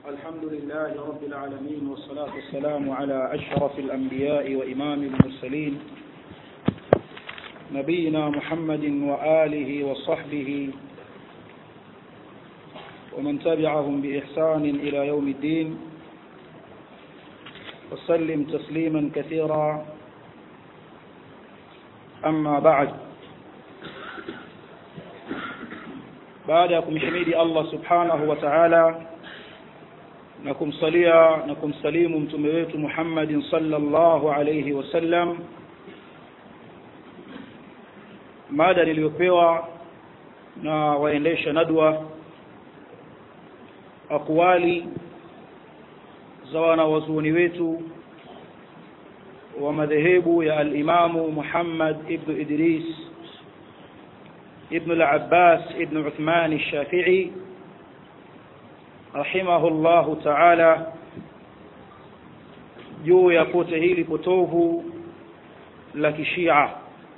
الحمد لله رب العالمين والصلاة والسلام على أشرف الأنبياء وإمام المرسلين نبينا محمد وآله وصحبه ومن تبعهم بإحسان إلى يوم الدين وسلم تسليما كثيرا أما بعد baada ya kumhimidi Allah subhanahu wa ta'ala na kumsalia na kumsalimu mtume wetu Muhammadin sallallahu alayhi wasallam mada niliyopewa na waendesha nadwa akwali za wanawazuoni wetu wa madhehebu ya al-Imamu Muhammad ibn Idris ابن العباس ابن عثمان الشافعي رحمه الله تعالى juu ya pote hili potovu la kishia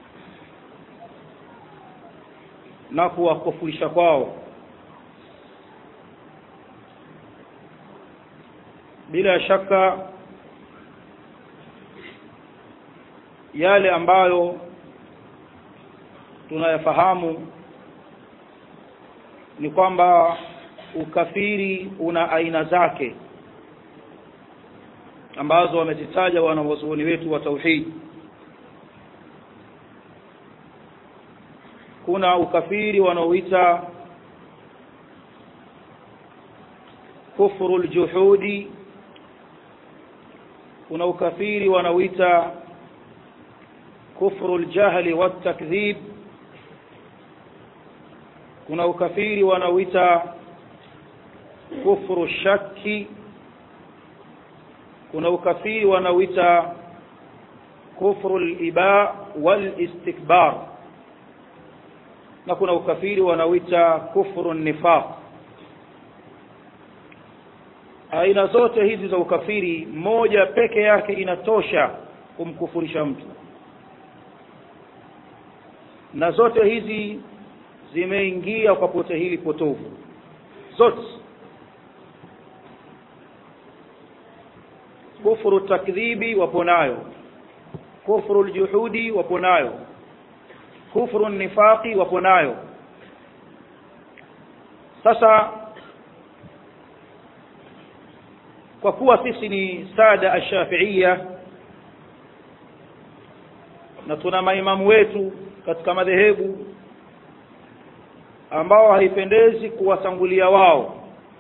na kuwakufurisha kwao bila shaka yale ambayo tunayafahamu ni kwamba ukafiri una aina zake ambazo wamezitaja wanawazuoni wetu wa tauhid kuna ukafiri wanaoita kufru ljuhudi kuna ukafiri wanaoita kufru ljahli watakdhib kuna ukafiri wanaoita kufru shaki kuna ukafiri wanaoita kufru liba walistikbar na kuna ukafiri wanaoita kufru nifaq aina zote hizi za ukafiri moja peke yake inatosha kumkufurisha mtu na zote hizi zimeingia kwa pote hili potovu zote kufuru takdhibi wapo nayo kufuru ljuhudi wapo nayo kufuru nifaqi wapo nayo sasa kwa kuwa sisi ni sada ashafiia na tuna maimamu wetu katika madhehebu ambao haipendezi kuwatangulia wao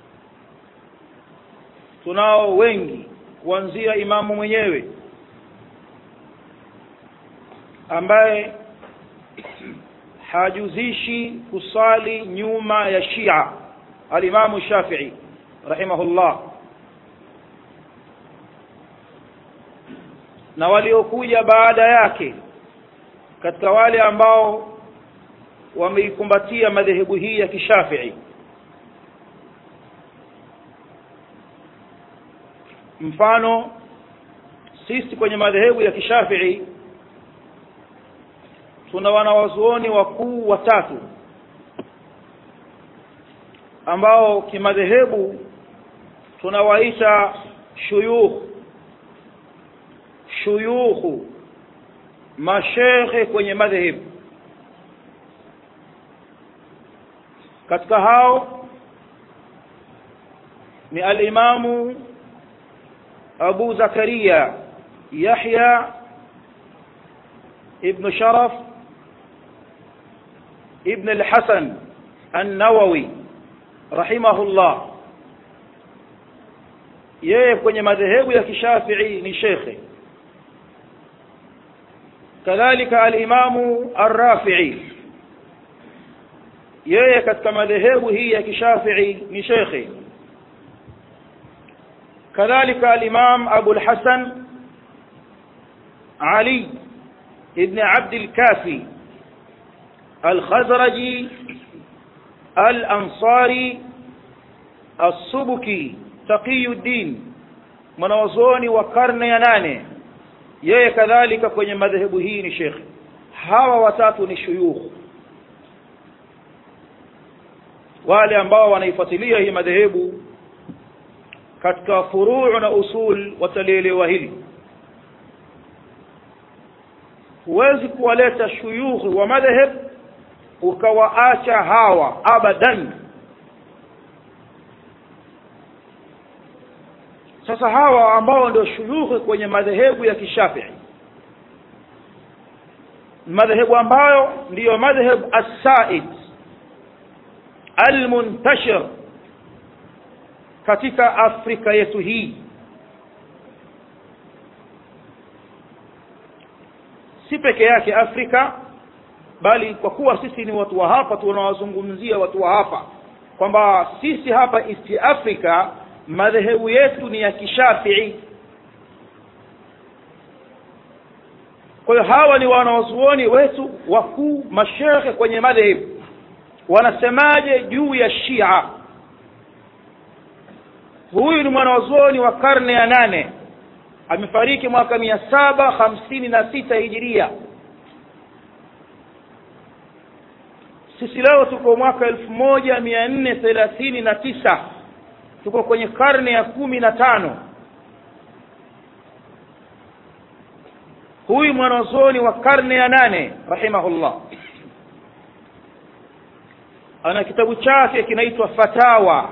tunao wengi kuanzia imamu mwenyewe ambaye hajuzishi kusali nyuma ya Shia alimamu Shafi'i rahimahullah na waliokuja baada yake katika wale ambao wameikumbatia madhehebu hii ya kishafii mfano sisi kwenye madhehebu ya kishafii tuna wanawazuoni wakuu watatu ambao kimadhehebu tunawaita shuyukh shuyukhu mashekhe kwenye madhehebu katika hao ni alimamu abu zakaria yahya ibn sharaf ibn al-hasan an-nawawi rahimahullah yeye kwenye madhehebu ya kishafii ni shekhe kadhalika alimamu ar-rafi'i yeye katika madhehebu hii ya kishafii ni shekhe kadhalika al-imam Abu al-Hasan Ali ibn Abd al-Kafi al-Khazraji al-Ansari as-Subki Taqiyuddin mwanazuoni wa karne ya nane yeye kadhalika kwenye madhehebu hii ni shekhe hawa watatu ni shuyukh wale ambao wanaifuatilia hii madhehebu katika furuu na usul watalielewa hili huwezi kuwaleta shuyukhi wa madhhab ukawaacha hawa abadan sasa hawa ambao ndio shuyukhi kwenye madhehebu ya kishafii madhehebu ambayo ndiyo madhhab as-said al-muntashir katika Afrika yetu hii si peke yake Afrika bali kwa kuwa sisi ni watu wa hapa tunawazungumzia watu wa hapa kwamba sisi hapa East Africa madhehebu yetu ni ya kishafii kwa hiyo hawa ni wanawazuoni wetu wakuu mashekhe kwenye madhehebu wanasemaje juu ya Shia huyu ni mwanazuoni wa karne ya nane amefariki mwaka mia saba hamsini na sita hijiria sisi leo tuko mwaka elfu moja mia nne thelathini na tisa tuko kwenye karne ya kumi na tano huyu mwanazuoni wa karne ya nane rahimahullah ana kitabu chake kinaitwa fatawa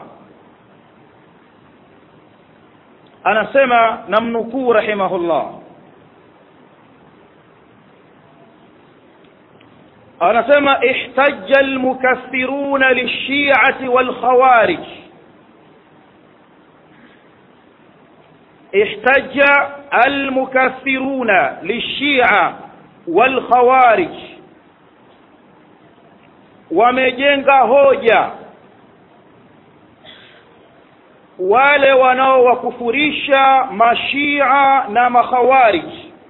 anasema namnukuu rahimahullah anasema ihtajja almukaththiruna lishi'ati walkhawarij احتج المكثرون للشيعة والخوارج wamejenga hoja wale wanaowakufurisha mashia na makhawarij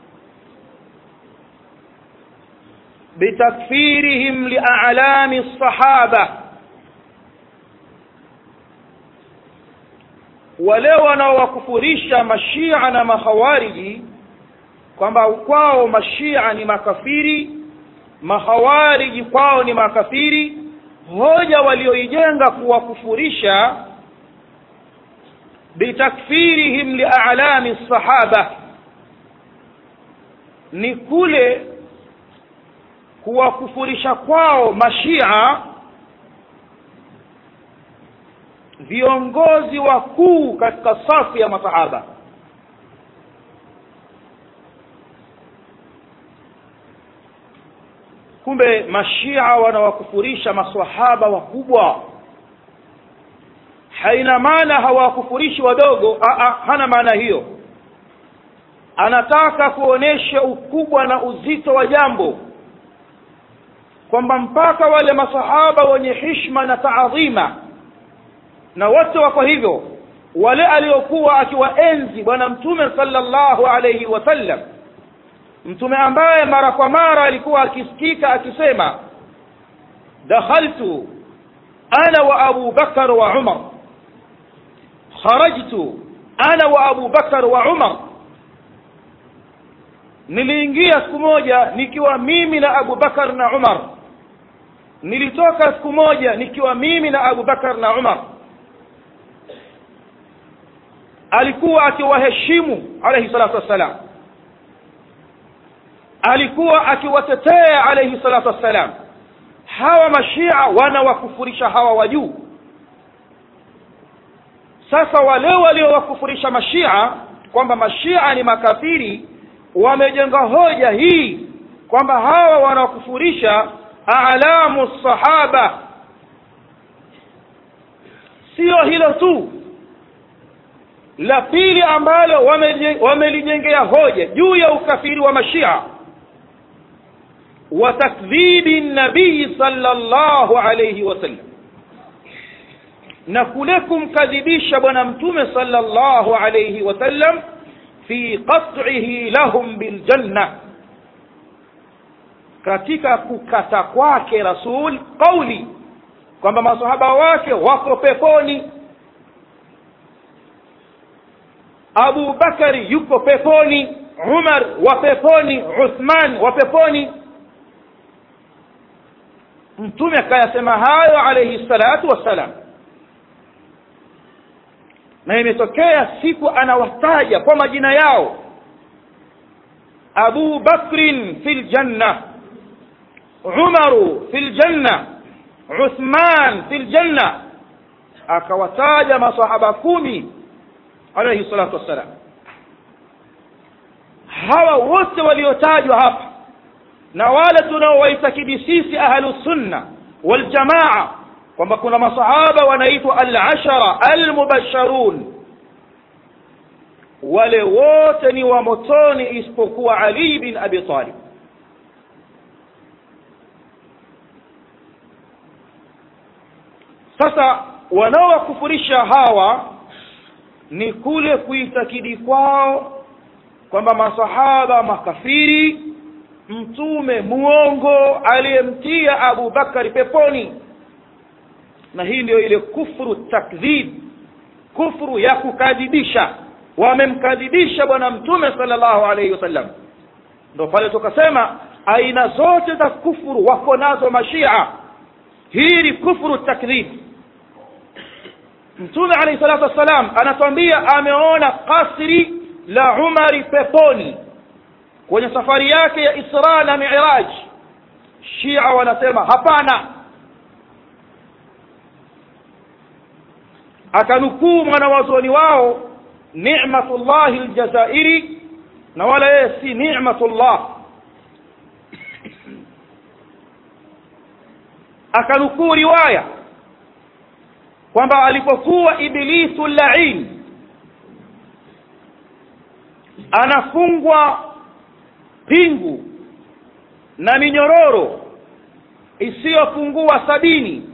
bitakfirihim lialami sahaba wale wanaowakufurisha mashia na makhawariji kwamba kwao mashia ni makafiri makhawariji kwao ni makafiri hoja walioijenga kuwakufurisha bitakfirihim lialami sahaba ni kule kuwakufurisha kwao mashia viongozi wakuu katika safu ya masahaba kumbe mashia wanawakufurisha maswahaba wakubwa haina maana hawakufurishi wadogo Aa, hana maana hiyo anataka kuonesha ukubwa na uzito wa jambo kwamba mpaka wale masahaba wenye hishma na taadhima na wote wako hivyo wale aliokuwa akiwaenzi bwana mtume sallallahu alayhi wasallam mtume ambaye mara kwa mara alikuwa akisikika akisema dakhaltu ana wa abu bakar wa umar kharajtu ana wa abu bakar wa umar niliingia siku moja nikiwa mimi na abu bakar na umar nilitoka siku moja nikiwa mimi na abu bakar na umar alikuwa akiwaheshimu alayhi salatu wassalam alikuwa akiwatetea alayhi salatu wassalam hawa mashia wanawakufurisha hawa wa juu sasa wale waliowakufurisha mashia kwamba mashia ni makafiri wamejenga hoja hii kwamba hawa wanawakufurisha alamu sahaba sio hilo tu la pili ambalo wamelijengea hoja juu ya ukafiri wa mashia wa takdhibi nabii sallallahu alayhi wasallam na kule kumkadhibisha bwana mtume sallallahu alayhi wasallam fi qat'ihi lahum biljanna katika kukata kwake rasul qauli kwamba masahaba wake wako peponi Abu Bakari yuko peponi Umar wa peponi Uthman wa peponi Mtume akayasema hayo alayhi salatu wassalam na imetokea siku anawataja kwa majina yao abu bakrin fi ljanna umaru fi ljanna uthman fi ljanna akawataja masahaba kumi alayhi salatu wassalam hawa wote waliotajwa hapa na wale tunaowaitakidi sisi ahlusunna waljamaa kwamba kuna masahaba wanaitwa al-ashara al-mubasharun wale wote ni wa motoni isipokuwa Ali bin Abi Talib sasa wanaowakufurisha hawa ni kule kuitakidi kwao kwamba masahaba makafiri mtume muongo aliyemtia Abu Bakari peponi na hii ndio ile kufuru takdhib kufuru ya kukadhibisha wamemkadhibisha bwana mtume sallallahu alaihi wasallam ndio pale tukasema aina zote za kufuru wako nazo mashia hii ni kufuru takdhib mtume alayhi salatu wassalam anatuambia ameona kasri la umari peponi kwenye safari yake ya isra na miraj shia wanasema hapana akanukuu mwanawazuoni wao ni'matullahi aljazairi na wala yeye si ni'matullah akanukuu riwaya kwamba alipokuwa ibilisu lain anafungwa pingu na minyororo isiyopungua sabini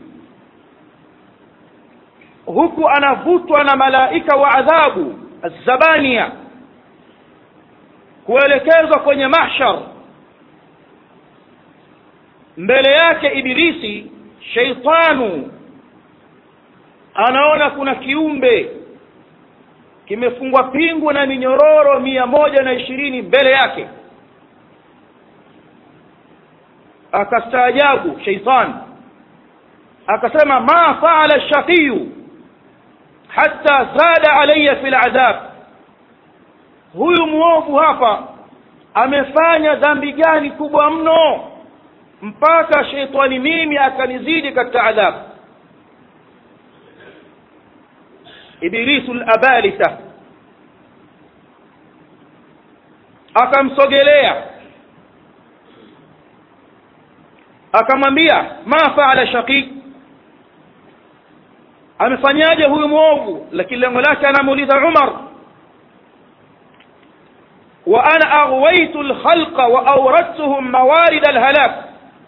huku anavutwa na malaika wa adhabu azabania kuelekezwa kwenye mahshar mbele yake ibilisi sheitanu anaona kuna kiumbe kimefungwa pingu na minyororo mia moja na ishirini mbele yake akastaajabu sheitan akasema ma faala shaqiyu hatta zada alayya fi ladhab huyu mwovu hapa amefanya dhambi gani kubwa mno mpaka sheitani mimi akanizidi katika adhabu ibilisu labalisa akamsogelea akamwambia ma faala shaqi amefanyaje huyu mwovu lakini lengo lake anamuuliza umar wa ana aghwaitu lkhalqa wa awradtuhum mawarida alhalak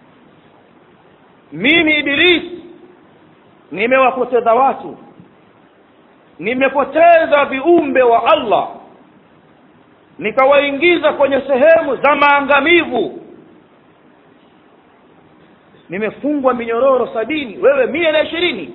mimi iblis nimewapoteza watu nimepoteza viumbe wa allah nikawaingiza kwenye sehemu za maangamivu nimefungwa minyororo sabini wewe mia na ishirini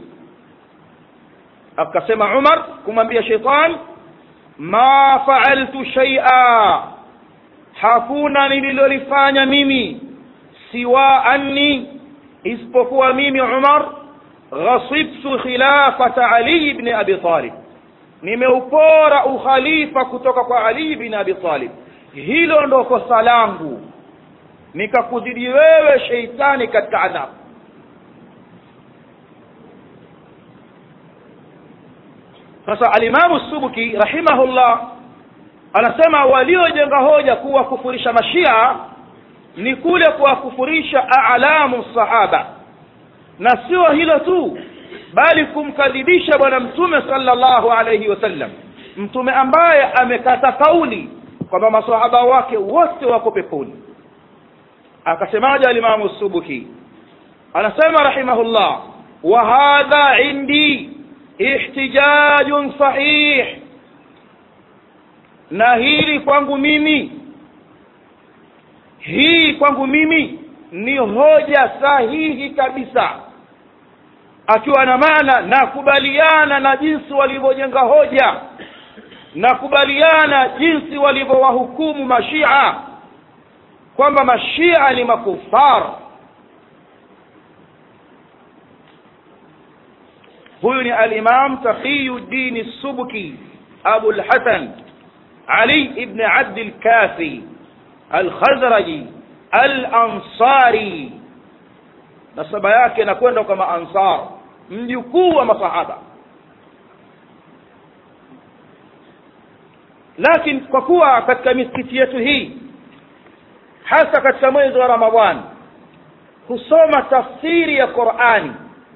akasema umar kumwambia sheitan ma faaltu shaia hakuna nililolifanya mimi siwa anni isipokuwa mimi umar ghasibtu khilafata ali ibn abi talib nimeupora ukhalifa kutoka kwa ali ibn abi talib hilo ndo kosa langu nikakuzidi wewe sheitani katika adhabu sasa alimamu subuki rahimahullah anasema waliojenga hoja kuwakufurisha mashia ni kule kuwakufurisha alamu sahaba na sio hilo tu bali kumkadhibisha bwana mtume sallallahu alayhi wasallam mtume ambaye amekata kauli kwamba masahaba wake wote wako peponi akasemaje alimamu subuki anasema rahimahullah wa hadha indi ihtijajun sahih na hili kwangu mimi hii kwangu mimi ni hoja sahihi kabisa akiwa na maana nakubaliana na jinsi walivyojenga hoja nakubaliana jinsi walivyowahukumu mashia kwamba mashia ni makufar huyu ni al-imam taqiyuddin as-subki abu al-hasan ali ibn abd al-kafi al-khazraji al-ansari nasaba yake inakwenda kama ansar mjukuu wa masahaba lakini kwa kuwa katika misikiti yetu hii hasa katika mwezi wa ramadhani husoma tafsiri ya qurani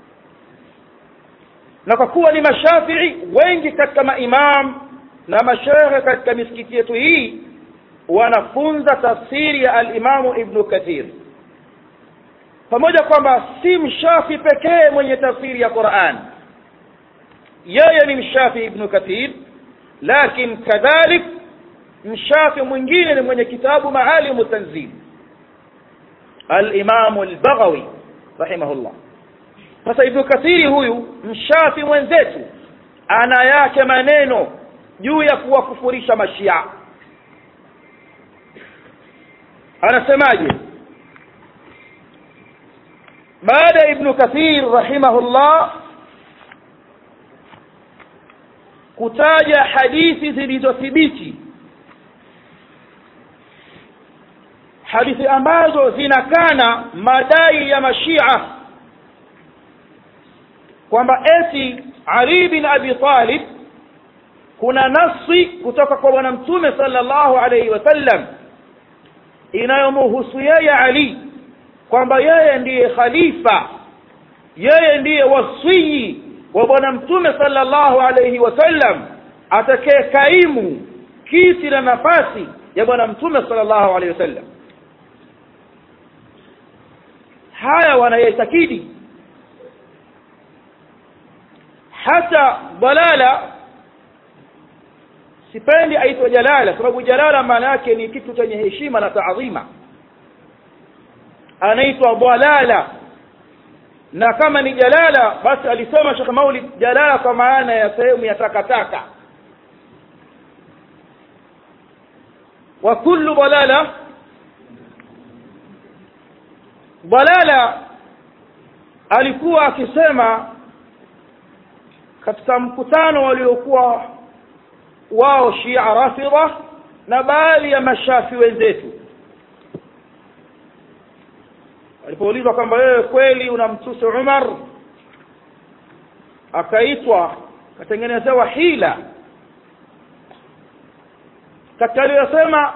na kwa kuwa ni mashafii wengi katika maimam na mashehe katika misikiti yetu hii wanafunza tafsiri ya alimamu ibnu kathir pamoja kwamba si mshafi pekee mwenye tafsiri ya quran yeye ni mshafi ibnu kathir lakin kadhalik mshafi mwingine ni mwenye kitabu maalimu tanzil alimamu albaghawi rahimahullah sasa ibnu kathiri huyu mshafi mwenzetu ana yake maneno juu ya kuwakufurisha mashia anasemaje baada ya ibnu kathir rahimahullah kutaja hadithi zilizothibiti hadithi ambazo zinakana madai ya mashia kwamba eti ali bin abi talib kuna nasi kutoka kwa bwana mtume sallallahu alaihi wasallam inayomhusu yeye ali kwamba yeye ndiye khalifa yeye ndiye wasii wa bwana mtume sallallahu alaihi wasallam atakaye kaimu kiti na nafasi ya bwana mtume sallallahu alaihi wasallam haya wanayaitakidi hata dalala sipendi aitwa jalala sababu jalala maana yake ni kitu chenye heshima na taadhima anaitwa dalala na kama ni jalala basi alisema Sheikh Maulid jalala kwa maana ya sehemu ya takataka wa kullu dalala dalala alikuwa akisema katika mkutano waliokuwa wao Shia Rafidha na baadhi ya mashafi wenzetu alipoulizwa kwamba wewe kweli unamtusi Umar akaitwa katengenezewa hila katika aliyosema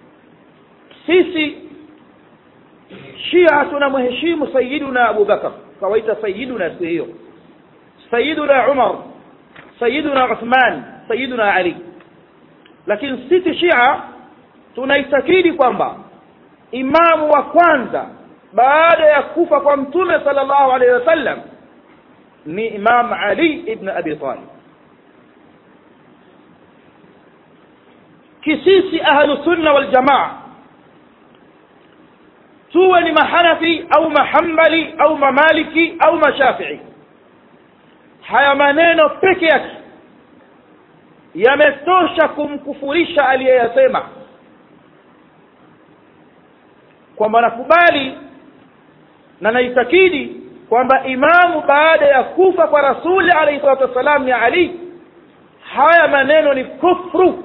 sisi Shia tunamheshimu Sayyiduna Abu Bakar kawaita Sayyiduna siku hiyo Sayyiduna Umar Sayyiduna Uthman Sayyiduna Ali lakini sisi Shia tunaitakidi kwamba imamu wa kwanza baada ya kufa kwa mtume sallallahu alaihi wasallam ni Imam Ali ibn Abi Talib kisisi ahlu sunna wal jamaa tuwe ni mahanafi au mahambali au mamaliki au mashafii haya maneno peke yake yametosha kumkufurisha aliyeyasema kwamba nakubali na naitakidi kwamba imamu baada ya kufa kwa rasuli alayhi salatu wassalam ni ali haya maneno ni kufru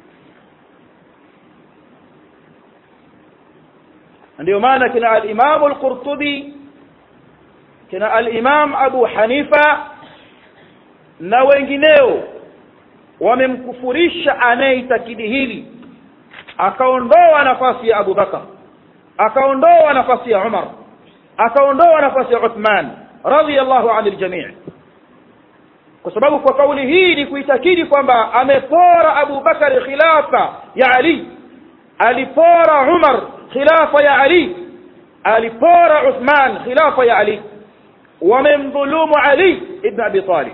ndio maana kina al-Imam al-Qurtubi kina al-Imam Abu Hanifa na wengineo wamemkufurisha anayeitakidi hili akaondoa nafasi ya Abu Bakar akaondoa nafasi ya Umar akaondoa nafasi ya Uthman radhiyallahu anil jami' kwa sababu kwa kauli hii ni kuitakidi kwamba amepora Abu Bakar khilafa ya Ali alipora Umar khilafa ya Ali alipora Uthman khilafa ya Ali wamemdhulumu Ali ibn Abi Talib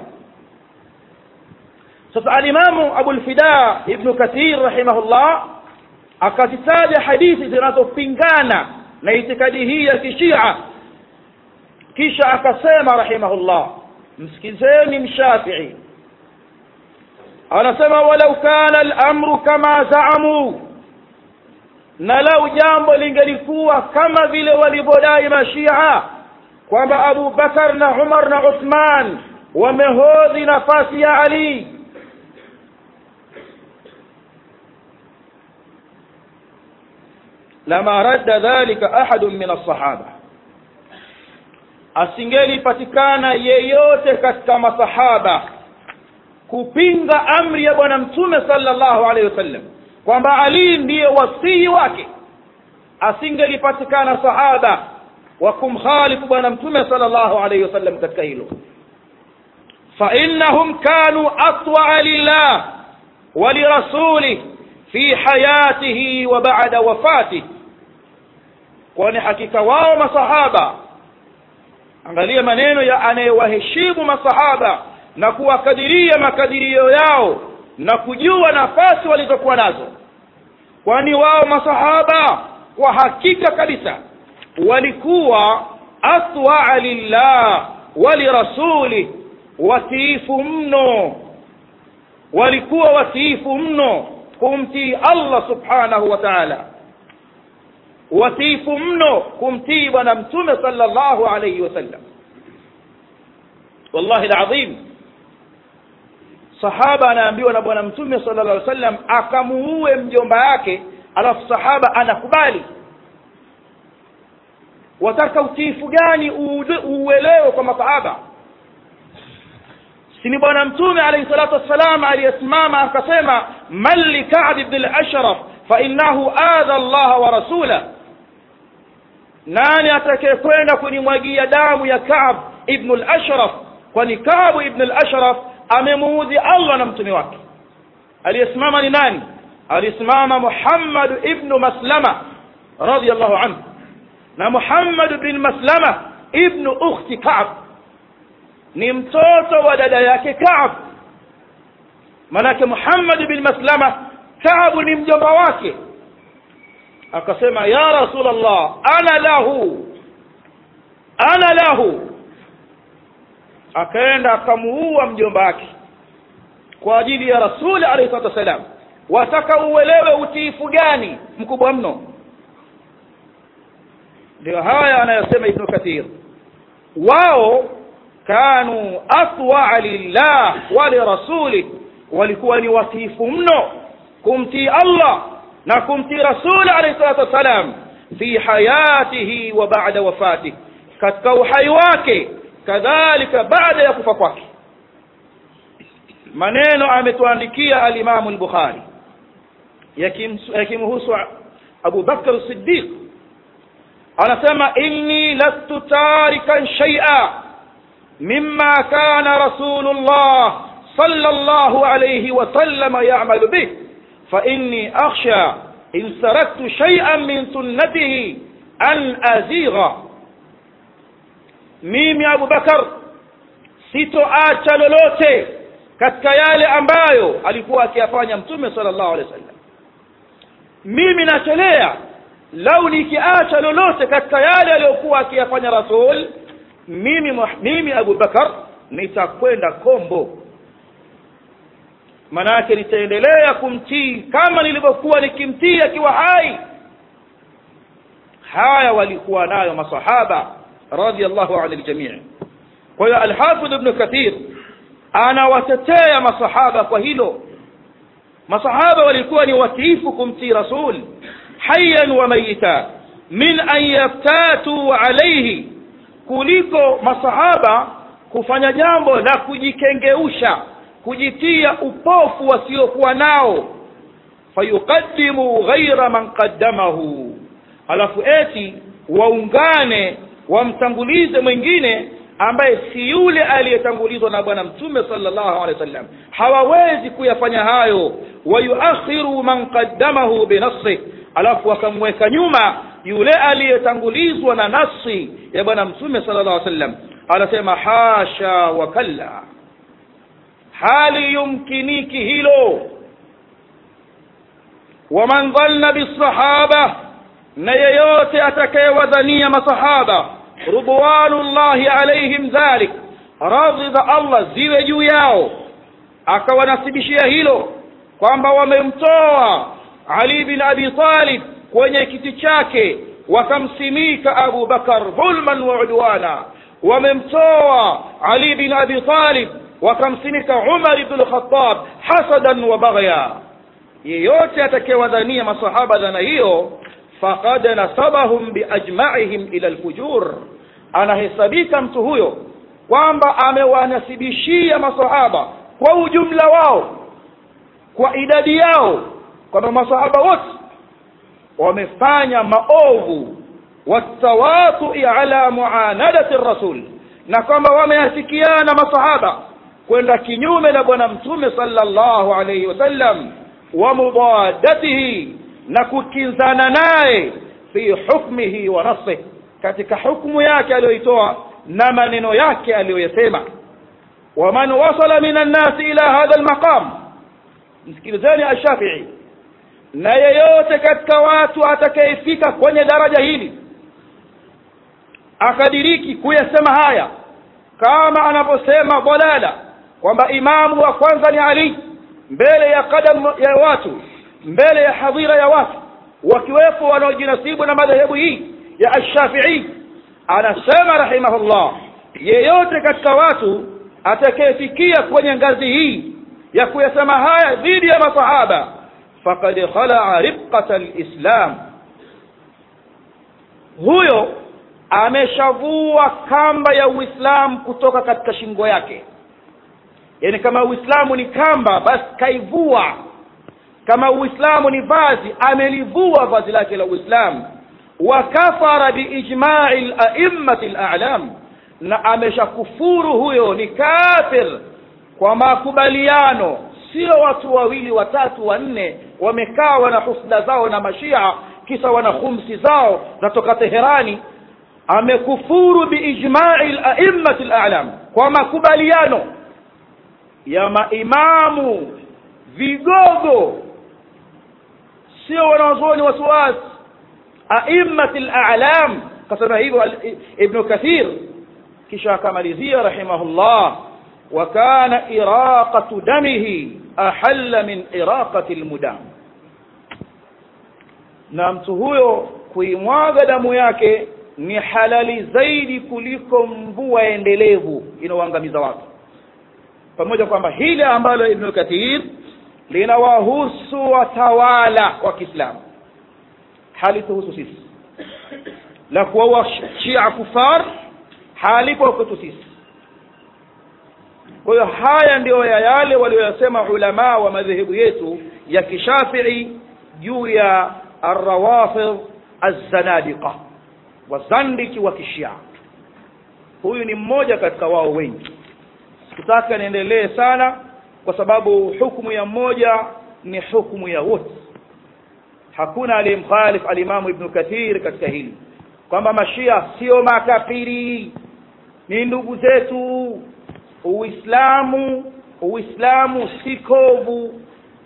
sasa alimamu Abu al-Fida ibn Kathir rahimahullah akazitaja hadithi zinazopingana na itikadi hii ya kishia kisha akasema rahimahullah msikizeni mshafii anasema walau kana al-amru kama zaamu na lau jambo lingelikuwa kama vile walivyodai mashia kwamba Abu Bakar na Umar na Uthman wamehodhi nafasi ya ali lama radda dhalika ahadun min alsahaba asingelipatikana yeyote katika masahaba kupinga amri ya bwana mtume sallallahu alaihi wasallam kwamba ali ndiye wasii wake asingelipatikana sahaba wa kumkhalifu bwana mtume sallallahu alaihi wasallam katika hilo فإنهم كانوا أطوع لله ولرسوله في حياته وبعد وفاته kwani hakika wao masahaba angalia maneno ya anayewaheshimu masahaba na kuwakadiria makadirio yao na kujua nafasi walizokuwa nazo kwani wao masahaba kwa hakika kabisa walikuwa atwaa lillah walirasuli watiifu mno walikuwa watiifu mno kumtii allah subhanahu wa taala watiifu mno kumtii bwana mtume sallallahu alayhi wasallam wallahi alazim sahaba anaambiwa na bwana mtume sallallahu alayhi wasallam akamuue mjomba yake alafu sahaba anakubali wataka utiifu gani uuelewe kwa masahaba sini bwana mtume alayhi salatu wassalam aliyesimama akasema man li ka'b ibn al-ashraf fa innahu adha Allah wa rasulah nani atakayekwenda kunimwagia damu ya Ka'b ibn al-Ashraf kwani Ka'b ibn al-Ashraf amemuudhi Allah na mtume wake aliyesimama ni nani alisimama Muhammad ibn Maslama radiyallahu anhu na Muhammad ibn Maslama ibn ukhti Ka'b ni mtoto wa dada yake Ka'b manake Muhammad ibn Maslama Ka'b ni mjomba wake akasema ya rasulullah ana lahu ana lahu akaenda akamuua mjomba wake kwa ajili ya rasuli alayhi salatu wasalam wataka uelewe utiifu gani mkubwa mno ndio haya anayosema ibnu kathir wao kanu atwaa lillah wa lirasuli walikuwa ni watiifu mno kumtii allah na kumtii rasuli alayhi salatu wassalam fi hayatihi wa ba'da wafatihi katika uhai wake kadhalika baada ya kufa kwake maneno ametuandikia alimamu al-bukhari yakimhusu abu bakr as-siddiq anasema inni lastu tarikan shay'a mimma kana rasulullah sallallahu alayhi wa sallam ya'malu bih فإني أخشى إن سرقت شيئا من سنته أن أزيغ mimi Abu Bakar sitoacha lolote katika yale ambayo alikuwa akiyafanya mtume sallallahu alaihi wasallam mimi nachelea lau nikiacha lolote katika yale aliyokuwa akiyafanya rasul mimi mimi Abu Bakar nitakwenda kombo manake nitaendelea kumtii kama nilivyokuwa nikimtii akiwa hai haya walikuwa nayo masahaba radiyallahu anil jamii kwa hiyo alhafidh ibn kathir anawatetea masahaba kwa hilo masahaba walikuwa ni watiifu kumtii rasul hayyan wa mayita min an yaftatu alayhi kuliko masahaba kufanya jambo la kujikengeusha kujitia upofu wasiokuwa nao fayuqaddimu ghaira man qaddamahu alafu eti waungane wamtangulize mwingine ambaye si yule aliyetangulizwa na bwana mtume sallallahu alaihi wasallam hawawezi kuyafanya hayo wayuakhiru man qaddamahu binafsi alafu wakamweka nyuma yule aliyetangulizwa na nafsi ya bwana mtume sallallahu alaihi wasallam anasema hasha wa kalla hali yumkiniki hilo waman dhanna bisahaba na yeyote atakayewadhania masahaba ridwanullahi alaihim dhalik radhi za allah ziwe juu yao akawanasibishia hilo kwamba wamemtoa ali bin abi talib kwenye kiti chake wakamsimika abu bakar dhulman wa udwana wamemtoa ali bin abi talib wakamsimika umar ibn lkhatab hasadan wa baghya yeyote atakayewadhania masahaba dhana hiyo faqad nasabahum biajmaihim ila lfujur anahesabika mtu huyo kwamba amewanasibishia masahaba kwa ujumla wao kwa idadi yao kwamba masahaba wote wamefanya maovu watawatui ala muanadati rasul na kwamba wameafikiana masahaba kwenda kinyume na bwana mtume sallallahu alayhi wasallam wa mudadatihi na kukinzana naye fi hukmihi wa nasih katika hukmu yake aliyoitoa na maneno yake aliyoyasema waman wasala min annasi ila hadha almaqam msikilizeni ashafii na yeyote katika watu atakayefika kwenye daraja hili akadiriki kuyasema haya kama anavyosema dalala kwamba imamu wa kwanza ni ali mbele ya kadam ya watu mbele ya hadhira ya watu wakiwepo wanaojinasibu na madhehebu hii ya ashafii anasema rahimahullah yeyote katika watu atakayefikia kwenye ngazi hii ya kuyasema haya dhidi ya masahaba faqad khalaa ribqata alislam huyo ameshavua kamba ya uislamu kutoka katika shingo yake yaani kama uislamu ni kamba basi kaivua kama uislamu ni vazi amelivua vazi lake la uislamu wa kafara biijmai laimati lalam na ameshakufuru huyo ni kafir kwa makubaliano sio watu wawili watatu wanne wamekaa wana husda zao na mashia kisa wana khumsi zao zatoka teherani amekufuru biijmai laimati lalam kwa makubaliano ya maimamu vigogo sio wanawazuoni wasiwasi aimati lalam kasema hivyo ibnu kathir kisha akamalizia rahimahullah وكان إراقة دمه أحل من إراقة المدام na mtu huyo kuimwaga damu yake ni halali zaidi kuliko mvua endelevu inaoangamiza watu pamoja kwamba hili ambalo ibnu kathir linawahusu watawala wa kiislamu halituhusu sisi la kuwaua shia kufar halipo kwetu sisi kwa hiyo haya ndiyo ya yale walioyasema ulamaa wa madhehebu yetu ya kishafii juu ya arrawafidh alzanadiqa wazandiki wa kishia huyu ni mmoja katika wao wengi sikutaka niendelee sana kwa sababu hukumu ya mmoja ni hukumu ya wote hakuna aliyemkhalif alimamu ibnu kathir katika hili kwamba mashia sio makafiri ni ndugu zetu uislamu uislamu si kovu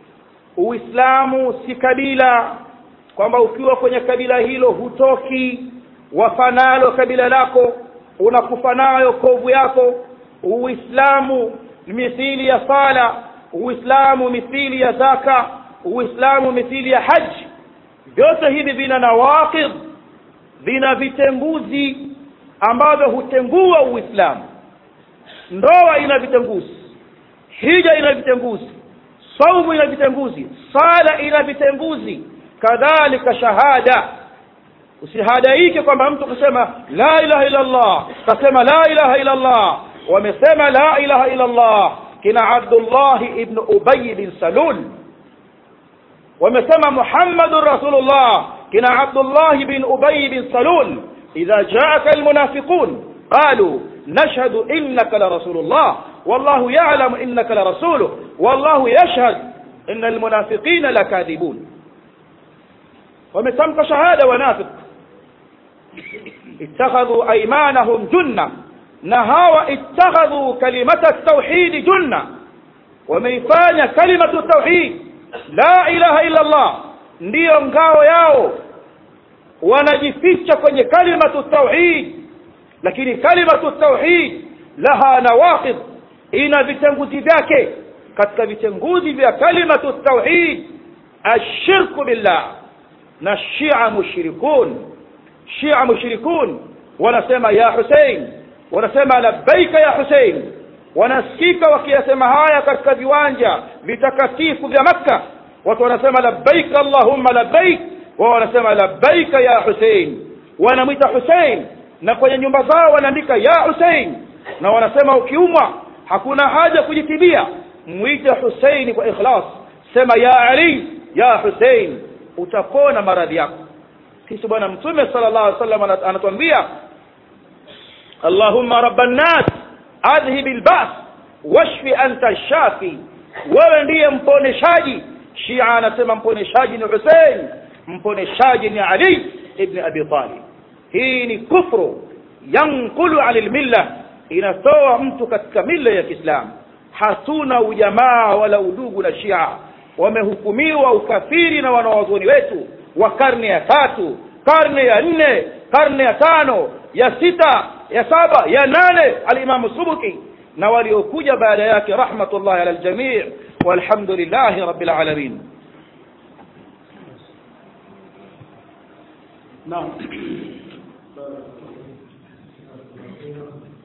uislamu si kabila kwamba ukiwa kwenye kabila hilo hutoki wafanalo kabila lako unakufa nayo kovu yako uislamu mithili ya sala uislamu mithili ya zaka uislamu mithili ya haji vyote hivi vina nawaqidh vina vitenguzi ambavyo hutengua uislamu ndoa ina vitenguzi hija ina vitenguzi saumu ina vitenguzi sala ina vitenguzi kadhalika shahada usihadaike kwamba mtu kusema la ilaha illa allah kasema la ilaha illa allah wamesema la ilaha illa allah kina abdullah ibn ubay bin salul wamesema muhammadun rasulullah kina abdullah bin ubay bin salul idha jaaka almunafiqun qalu نشهد إنك لرسول الله والله يعلم إنك لرسوله والله يشهد إن المنافقين لكاذبون ومتمك شهادة ونافق اتخذوا أيمانهم جنة نهاوا اتخذوا كلمة التوحيد جنة وميفاني كلمة التوحيد لا إله إلا الله ndiyo ngao yao wanajificha kwenye kalimatu tauhid lakini kalimatu tauhid laha nawaqid ina vitenguzi vyake katika vitenguzi vya kalimatu tauhid ashirku billah na shia mushrikun shia mushrikun wanasema ya husein wanasema labbaika ya husein wanasikika wakiyasema haya katika viwanja vitakatifu vya makka watu wanasema labbaika allahumma labbaik wao wanasema labbaika ya husein wanamwita husein na kwenye nyumba zao wanaandika ya husein na wanasema ukiumwa hakuna haja kujitibia mwite huseini kwa ikhlas sema ya ali ya husein utapona maradhi yako kisha bwana mtume sallallahu alaihi wasallam anatuambia allahumma rabban nas adhhib albas washfi anta shafi wewe ndiye mponeshaji shia anasema mponeshaji ni husein mponeshaji ni ali ibn abi talib hii ni kufru yankulu ala lmilla inatoa mtu katika mila ya kiislamu hatuna ujamaa wala udugu na shia wamehukumiwa ukafiri na wanawazuoni wetu wa karne ya tatu karne ya nne karne ya tano ya sita ya saba ya nane alimamu subuki na waliokuja baada yake rahmatullahi ala ljamii walhamdulillahi rabbil alamin نعم